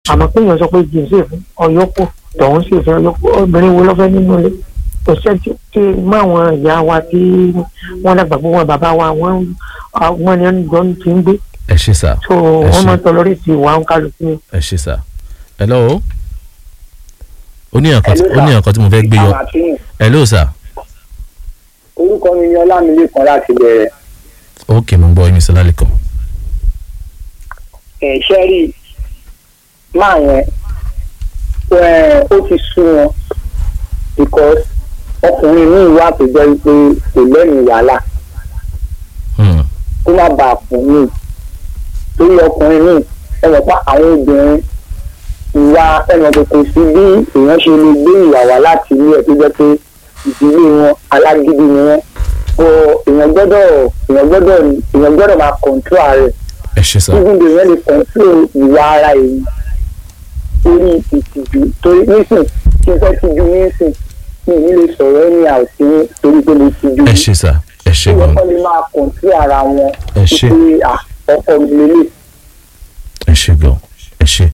àmọ́ pé èèyàn sọ pé jìn sí ìfún ọ̀yọ́kù tọ̀hún sì fẹ́ ọ̀yọ́kù obìnrin wo lọ́fẹ́ nínú ilé kò sẹ́ńtì tí mọ àwọn ìyá wa tí wọ́n dàgbà fún wọn bàbá wa wọ́n wọ́n ní ẹni jọ ti ń gbé ẹ ṣe sà so Ẹ wọ́n ṣé. máa ń tọ́lọ́rì sí ìwà ń kálukú ni. ẹ ṣe sà hello ó ní nǹkan ó ní nǹkan tí mo fẹ́ gbé yọ Àmàtúnù. hello sà orúkọ mi ni ọlámilékan láti bẹ̀rẹ̀ ok mo ń gbọ́ yín sọlá lẹ́kọ̀ọ́ ẹ̀ ṣẹ́rí máa yẹn ẹ̀, ó ti sún wọn because ọkùnrin míì wà tó jẹ́ pé kò lẹ́nu wàhálà Hmm, kó má bàa fún mi torí ọkùnrin míì ẹ mọ̀ pa àwọn obìnrin ìwà ẹ̀mọ̀ tó kò sí bí èèyàn ṣe lè gbé ìyàwó láti ilé ẹ̀ tó jẹ́ pé ìdílé wọn alágídí ni wọ́n o èèyàn gbọ́dọ̀ èèyàn gbọ́dọ̀ èèyàn gbọ́dọ̀ máa control ààrẹ ẹ ṣe sà even though èèyàn lè control ìwà ara èyí torí ìtìjú torí nísìn tí n fẹ́ tijú nísìn mi ò ní lè sọ̀rọ̀ ẹni àwòsí torí pé mo tijú ẹ ṣe sà ẹ ṣe tí gan wọ́n lè máa control ara wọn ẹ ṣe pé à, ọkọ mi lélẹ̀ ẹ ṣe gan ẹ ṣe